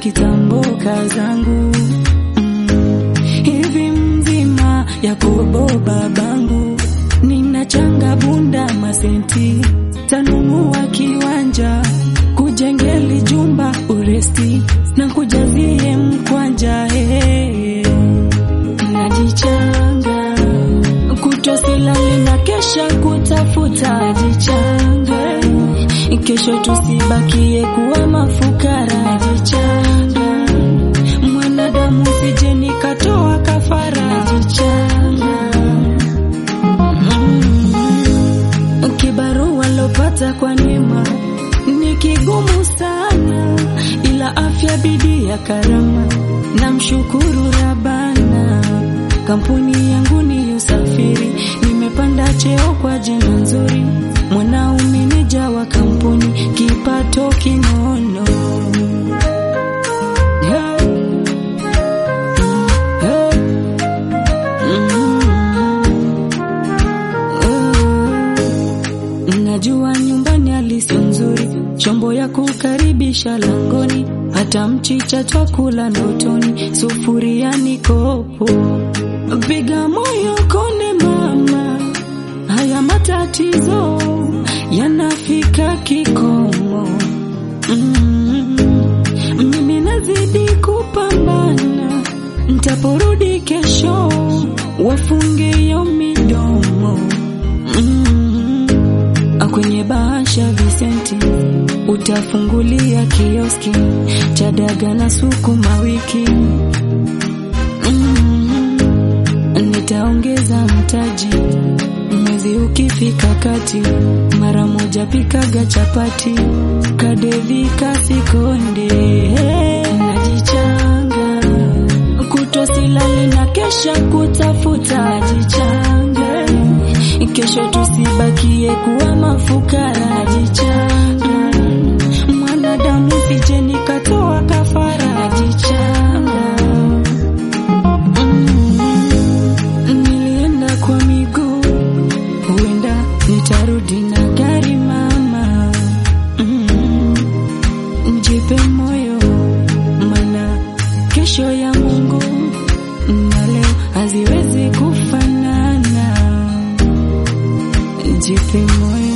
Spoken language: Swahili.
kitamboka zangu mm. hivi mzima Yakobo babangu, ninachanga bunda masenti, tanunua kiwanja kujengeli jumba uresti na kujazie mkwanja hey. Najichanga kutosilali na kesha kutafuta, najichanga kesho tusibakie kuwa mafukara, najichanga mwanadamu sije nikatoa kafara, najichanga mm. kibarua lopata kwa neema ni kigumu sana, ila afya bidii ya karama, namshukuru Rabana. Kampuni yangu ni usafiri, nimepanda cheo kwa jina nzuri, mwanaume meneja wa kampuni, kipato kinono Hey. Hey. Mm. Najua nyumbani halisi nzuri, chombo ya kukaribisha langoni, hata mchicha chakula ndotoni, sufuria ni kopo. Piga moyo kone mama, haya matatizo yanafika kikomo. Mm. Mimi nazidi kupambana, ntaporudi kesho wafunge hiyo midomo mm. Kwenye bahasha visenti utafungulia kioski cha daga na sukuma wiki mm. Nitaongeza mtaji mwezi ukifika kati, mara moja pikaga chapati kadevi kasikonde najichanga kutosilali na kesha kutafuta, najichanga kesho tusibakie kuwa mafukara, najichanga mwanadamu sije nikatoa kafara, najichanga mm. Nilienda kwa miguu, huenda nitarudi na gari mama mm. Jipe moyo mana kesho ya Mungu na leo haziwezi kufanana. Jipe moyo